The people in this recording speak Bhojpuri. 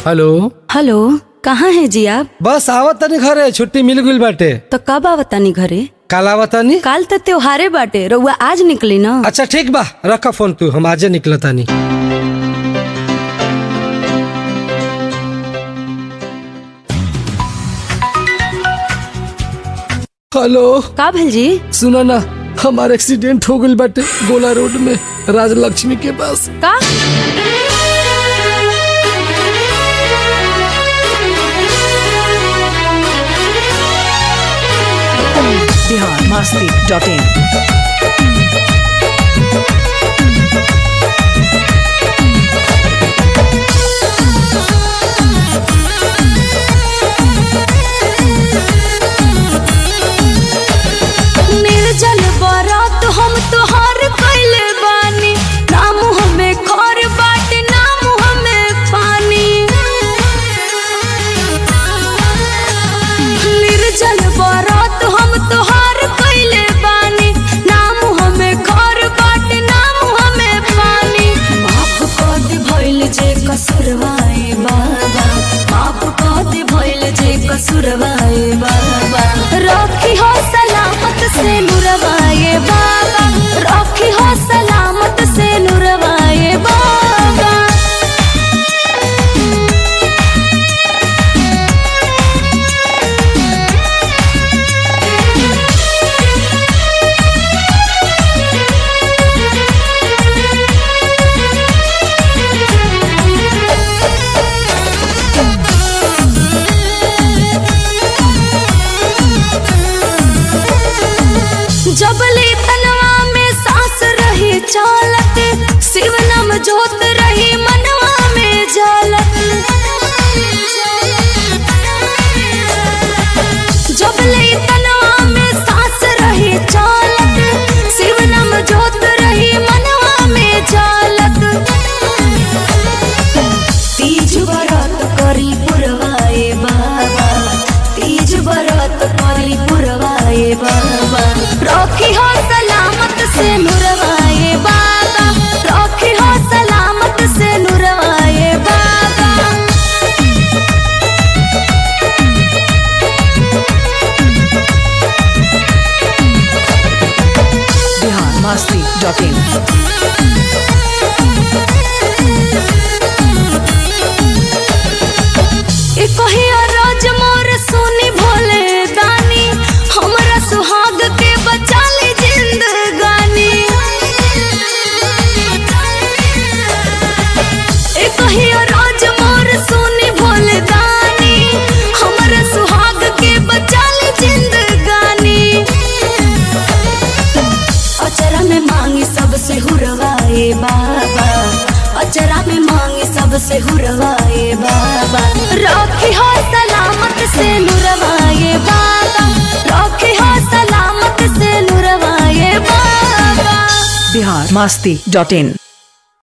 हेलो हेलो कहाँ है जी आप बस आवत तनी घरे छुट्टी मिल गइल बाटे तो कब आवतानी घरे काल आवत तनी काल तो त्योहारे बाटे रउआ आज निकली ना अच्छा ठीक बा रखा फोन तू हम आजे निकल तानी हेलो का भेल जी सुनो ना हमार एक्सीडेंट हो गइल बाटे गोला रोड में राजलक्ष्मी के पास का बिहार मास्ती डॉट इन निर्जल बारात हम तोहार कैले बानी नाम हमें खर बाटे नाम हमें पानी निर्जल बारात हम तोहार कैले बानी नाम हमें खर बाटे नाम हमें पानी माफ कर दे भइल जे कसुरवाए बाबा माफ कर दे भइल जे कसुरवाए बाबा रखी हो सलामत से नुरवाए बाबा रखी हो सलामत से नुरवाए बाबा जबले तनवा में सांस रही चालत शिव नाम जोत रही मनवा में जालत जबले तनवा में सांस रही चालत शिव नाम जोत रही मनवा में जालत तीज बरत करी पुरवाए बाबा तीज बरत करी पुरवाए बाबा रखी हो सलामत से नुरवाए बाबा रखी हो सलामत से नुरवाए बाबा बिहार मास्ती डॉट इन ए कहिया राज मोर सोनी भोले दानी हमरा सुहाग के बचा ले जिंदगानी ए कहिया राज मोर सोनी भोले दानी हमरा सुहाग के बचा ले जिंदगानी अचरा में मांगी सबसे हुरवाए बाबा अचरा में मांगी सबसे हुरवाए बाबा रखी हो सलामत से नुरवाए बाबा रखी हो सलामत से नुरवाए बाबा बिहार मास्ती डॉट इन